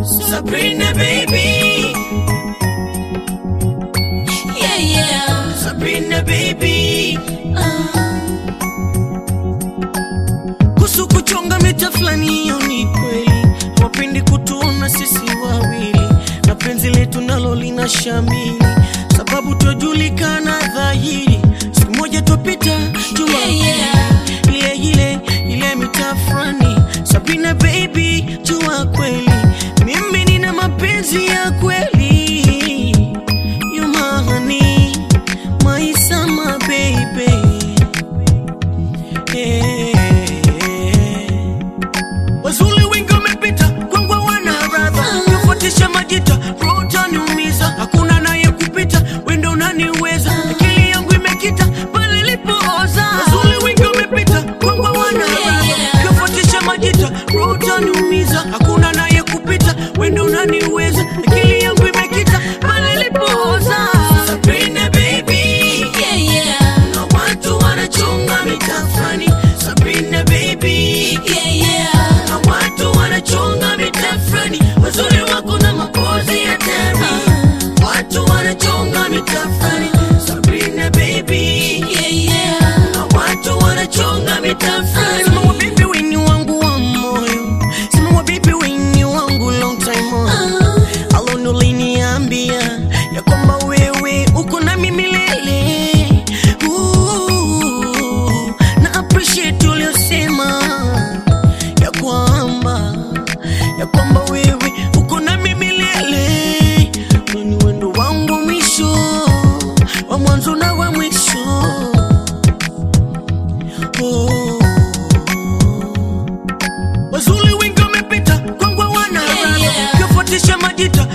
Sabrina baby, Yeah, yeah. Sabrina baby. Uh, Kuhusu kuchonga mita fulani, hiyo ni kweli. Hawapendi kutuona sisi wawili, na penzi letu nalo lina shamili, sababu twajulikana dhahiri. Siku moja twapita jua Yeah, yeah. ile ile ile mita fulani. Sabrina baby, jua kweli mimi nina mapenzi ya kweli. You my honey, my summer baby. Wazuli wengi wamepita kwangu wana radha kufuatisha majita roho utaniumiza hakuna naye kupita wendo unaniweza akili yangu imekita pale ilipooza Wazuli wengi wamepita kwangu wana radha kufuatisha majita roho utaniumiza hakuna naye kupita wendo unaniweza akili yangu imekita pale ilipooza Sabrina baby yeah, yeah. na watu wanachonga mitafani Sabrina baby Yeah, yeah. na watu wanachonga mitafani wazuri wako na mapozi ya tani watu wanachonga mitafani Sabrina baby Yeah, yeah. na watu wanachonga mitafani sema wa baby weni wangu wa moyo sema wa baby weni wangu long time on Uh, alone uliniambia ya kwamba wewe uko nami milele Ooh, na appreciate uliosema ya kwamba ya kwamba wewe uko nami milele ni wendo wangu wa mwisho wa mwanzo na wa mwisho oh. Wazuli wengi wamepita kwangu wana Yeah, radha yeah. kufuatisha majita